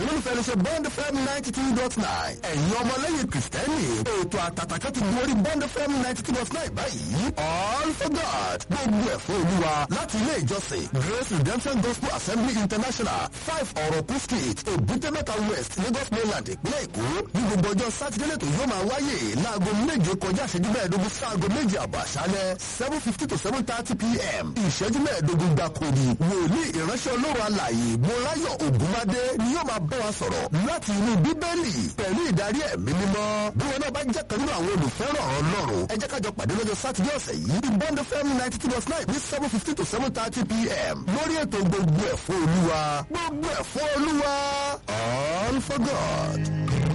ẹ̀yin olùfẹ́ ló ṣe bond fm ninety two dot nine ẹ̀yin ọmọlẹ́yìn kìrìsìtẹ́nì ètò àtàtàkẹ́ ti gorí bond fm ninety two dot nine báyìí all for god gbogbo ẹ̀ fún olúwa láti ilé ìjọsìn grace redemption gospel assembly international five ọ̀rọ̀kú street èbúté-mẹ́ta west lagos mainland ìpínlẹ̀ èkó ní gbogbo ọjọ́ sátidé lẹ́tọ̀ yóò máa wáyé láago méje kọjá ìṣẹ́jú mẹ́ẹ̀ẹ́dógún sáago méje àbọ̀ àṣálẹ́ seven fifty to seven thirty pm ìṣẹ́jú mẹ́ẹ̀ẹ́dógún gbàkúrì wòlíì ìránṣẹ́ olóró alàyè mọ́láyọ̀ ògúnmádé ni yóò máa bá wa sọ̀rọ̀ láti inú bíbélì pẹ̀lú ìdarí ẹ̀mí mímọ́ bí wọn náà bá jẹ́ kan nínú àwọn olùfẹ́ràn ọlọ́run ẹ jẹ́ kájọ pàdé lọ́jọ́ sátidé ọ̀sẹ̀ yìí ní bond fm ninety two point nine ní seven fifty to seven thirty pm lórí ètò gbogbo ẹ̀fọ́ olúwa gbogbo ẹ̀fọ́ olúwa all for god.